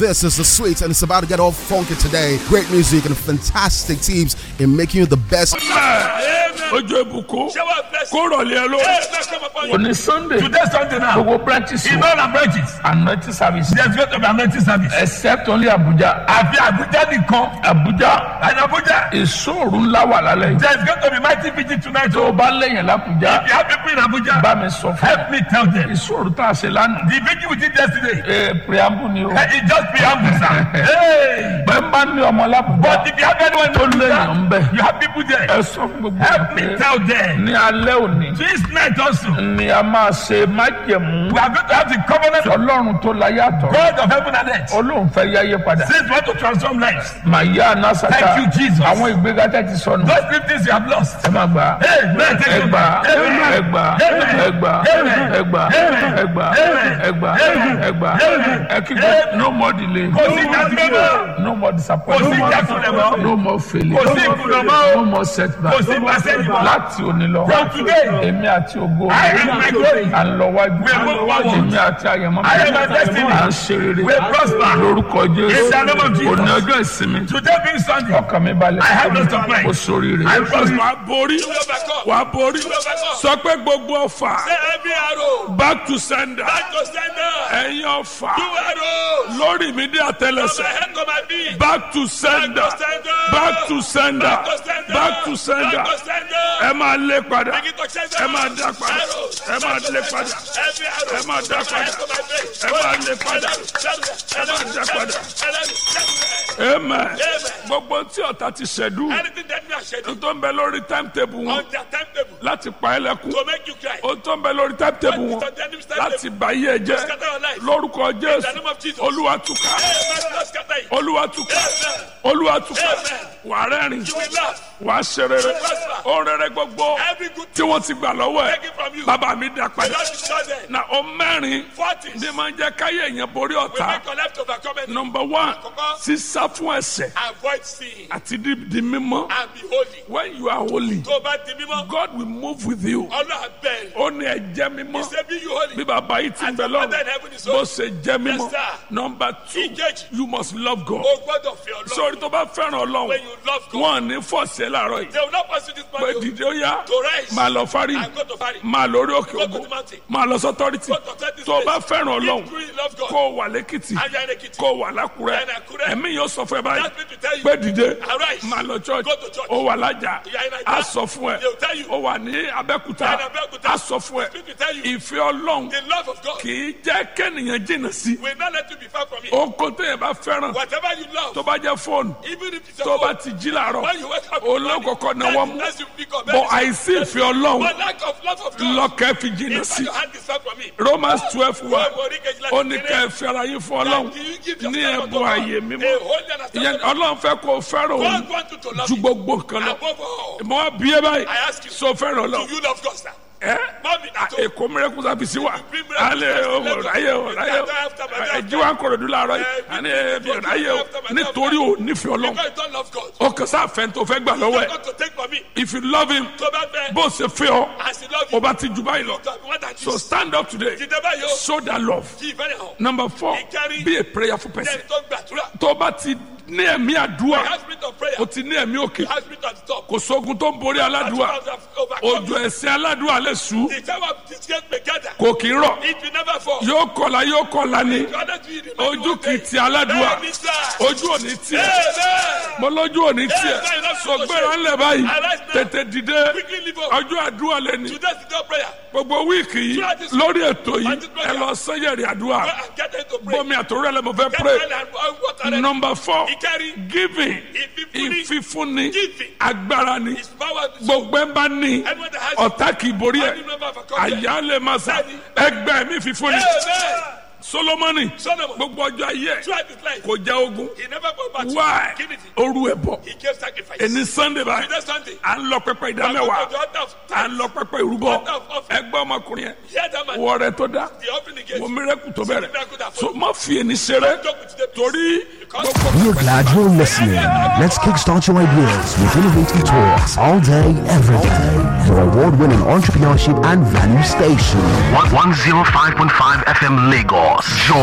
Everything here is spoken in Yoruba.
This is the sweet, and it's about to get all funky today. Great music and fantastic teams in making you the best. ojú ìbùkún kó rọ̀lẹ́ ẹ lórí. òní sunday Today Sunday now. gbogbo branches In all our branches. anointing service There's going to be anointing service. except only abuja Àfi Abuja nìkan. abuja And Abuja. ìṣòro ńlá wà lálẹ́ yìí There's going to be mighty vigil tonight. tó o So bá lẹ́yìn lábújá if you have people in Abuja, bá mi sọ fún help me tell them. ìṣòro tá a ṣe lánàá The vigil we did yesterday. ee preamble ni o eh, It just preamble, sir. Hey! bẹ́ẹ̀ bá ní ọmọ lábújá But if you have anyone in tó lẹ́yìn ń Abuja, bẹ̀ you have people there. ẹ sọ fún gbogbo Help ẹ me pé tell them. ní alẹ́ òní This night also, ni a máa ṣe májẹ̀mú we are going to have the covenant of ọlọ́run tó la yàtọ̀ God of heaven and earth. olóhùn fẹ́ yáyé padà Since we want to transform lives, màyà anásàtà Thank you, Jesus. àwọn ìgbéga tẹ́ ti sọnù those fifties you have lost. ẹ má gbà Amen. Thank you. ẹgbà Amen. ẹgbà Amen. ẹgbà Amen. ẹgbà Amen. ẹgbà Amen. ẹgbà Amen. ẹgbà Amen. ẹkígbẹ no more delay Kò sí ìdásílẹ̀ mọ́. no more Kò sí disappointment ìjákulẹ̀ mọ́. no more failure Kò sí ìkùnà mọ́. no more setback Kò sí ìgbàsẹ́yìn mọ́. láti òní lọ From today, èmi àti ògo I am my glory. à ń lọ wájú We are going forward. èmi àti àyẹ̀mọ́ I am my destiny. à ń ṣe rere We prosper. lórúkọ In jésù the name of Jesus. òní ọjọ́ ìsinmi Today being Sunday, ọkàn mi balẹ̀ I have no stop mind. mo sóríire I prosper. wà á borí wà á borí sọ pé gbogbo ọfà Every arrow, back to sender back to sender. ẹ̀yin ọfà Two arrows. lórí mi dé àtẹlẹsẹ̀ head to my feet. back to sender back to sender back to sender ẹ máa lé padà ẹ máa dá padà ẹ máa lé padà ẹ máa dá padà ẹ máa lé padà ẹ máa dá padà amen gbogbo tí ọ̀tá ti ṣẹ̀dú Anything that we are shedding tó ń bẹ lórí timetable wọn on their timetable láti pa ẹ́ lẹ́kún to make you cry. ó tó ń bẹ lórí timetable wọn What is on the enemy's timetable? láti bà yí ẹ jẹ́ Scatter your life. lórúkọ In the jésù name of Jesus. olúwa túká Amen. Lord, scatter it. olúwa túká Amen. olúwa túká Amen. wà á rẹ́rìn You will laugh. wà á ṣe rere prosper. ó rere gbogbo Every good tí wọ́n ti gbà lọ́wọ́ ẹ̀ Take it from you. bàbá mi dá The padà Lord is not there. na ó mẹ́rin Forties ní máa ń jẹ́ káyé èèyàn borí will ọ̀tá make your life to overcome it. nọmba one Àkọ́kọ́. sísá fún ẹ̀ṣẹ̀ Avoid sin àti di di mímọ́ and be holy. when you are holy Tó o bá di mímọ́, God will move with you Ọlọ́run bẹ̀rẹ̀. ó ní ẹ jẹ́ mímọ́ He said, be you holy. bí bàbá yìí ti ń As bẹ your lọ́rùn father in heaven is bó holy. ṣe jẹ́ mímọ́ Yes, sir. nọmba two Ìkejì. you must love God O gbọ́dọ̀ fi Ọlọ́run. sórí tó bá fẹ́ràn ọlọ́run When you love God, wọn ò ní fọ̀ọ̀sẹ̀ láàárọ̀ yìí they will not pursue this pé man. dìde ó yá To rise máa lọ fárí and go to Paris. máa lórí òkè Go to ògbó the mountain. máa lọ sọ́tọ́rìtì Go to authority tó o bá place. fẹ́ràn ọlọ́run If you really love God, kó o wà lẹ́kìtì and you are in Ekiti, kó o wà lákùrẹ́ And Àkúrẹ́. ẹ̀mí yóò sọ fún ẹ báyìí That means to tell you, pé dìde arise. máa lọ church Go to church. ó wà lájà You are in Ajah. á sọ fún ẹ They will tell you. ó wà ní abẹ́kúta You are in Abẹ́òkúta. á sọ fún ẹ Speak to tell you. ìfẹ́ ọlọ́run the love of God kì í jẹ́ kẹ́nìyàn jìnnà sí will not let you be far from it. oko téèyàn bá fẹ́ràn Whatever you love, tó bá jẹ́ fóònù even if it's tó your bá phone, ti jí làárọ̀ when you wake up, olókòkò náà wọ́n mú that's you pick up. bọ̀ àìsí ìfẹ́ ọlọ́run But lack of love of God, lọ́kẹ́ fi jìnnà if sí your hand is far from it, Romans twelve wa Wọ́n borí kejìlá ó ní kékeré. ká ẹ fi ara yín fún ọlọ́run That you give ní yourself ẹ̀bùn unto God. ààyè mímọ́ A holy and ìyẹn acceptable ọlọ́run fẹ́ kó o fẹ́ràn òun God wants you to love ju him gbogbo nǹkan lọ above all. mọ wá bí ẹ báyìí I ask you, so fẹ́ràn Do ọlọ́run you love God, sir? ẹ Mọ́mí àtọ́. èkó mìíràn kúta fi sí wa bring miracle alẹ́ to ọmọ Lagos. ráyè ọ ráyè ọ After my death. ẹjí wa ń kọ̀rọ̀ dúró láàárọ̀ yìí Eh, àní bring ẹbí miracle ráyè ọ after my death. nítorí ò nífẹ̀ẹ́ ọlọ́run Because you don't love God. ó kàn sáà fẹ́ tó fẹ́ gbà lọ́wọ́ You ẹ̀ got to take from me. if you love him Tó bá fẹ́, bó ṣe fẹ́ ọ as he love ó you, bá ti jù báyìí lọ to have more than so this. stand up today Dìde báyìí o, show that love kí ìfẹ́ rẹ̀ hàn. number four Ìkárí. be a prayerful person Jẹ́ni tó gbàdúrà. tó bá ti ní ẹ̀mí àdúrà You have spirit of prayer. o ti ní ẹ̀mí òkè You have spirit of talk. kò sógun tó ń borí aládùúà òjò ẹ̀sìn aládùúà lè sú The time of disgrace may gather. kò kì í rọ̀ It will never fall. yóò kọlà yóò kọlà ni You are not doing it. ojú kì í ti aládùúà Bẹ́ẹ̀ni sá. ojú ò ní tiẹ̀ Amen. mo lójú ò ní tiẹ̀ sọgbẹ́ra ńlẹ̀ báyìí tètè dìde Quickly leave up. ọjọ́ àdúrà lẹ́ni Today's the day prayer. gbogbo wíìkì yìí lórí ètò yìí ẹ lọ sẹ́yẹ̀rì àdúrà Go and get into pray. bọ́mi àtòrò ẹ̀ lẹ́mọ̀ fẹ́ Get pray oil and and water ready. number four Ìkárí. giving Ìfífúnni. ìfífúnni Giving. agbára ni His power is gbogbo ẹ̀ bá ní Anyone that has ọ̀tá kì í borí ẹ̀ Any member of a company. àyà lè máa sà ẹgbẹ́ mi fífúnni Amen. solomoni Solomon. gbogbo ọjọ́ ayé ẹ̀ Throughout his life. kò já ogun He never go back. why Kí ni ti? oru ẹ̀ bọ̀ He gave sacrifice. ẹni sunday báyìí Today Sunday. à ń lọ pẹpẹ ìdá I'm going mẹ́wàá to the altar of à ń lọ pẹpẹ ìrúbọ Altar of offering. ẹgbẹ́ ọmọkùnrin yẹn Hear that man. wọ rẹ tó dá The offering he gave. wọ mírẹ́kù tó bẹ̀rẹ̀ Miracle that so má fi ẹni ṣeré Talk with the peace. torí Because We are glad you're listening. Let's kickstart your ideas with innovative talks all day, every day. Your award winning entrepreneurship and value station. 105.5 FM Lagos. Joy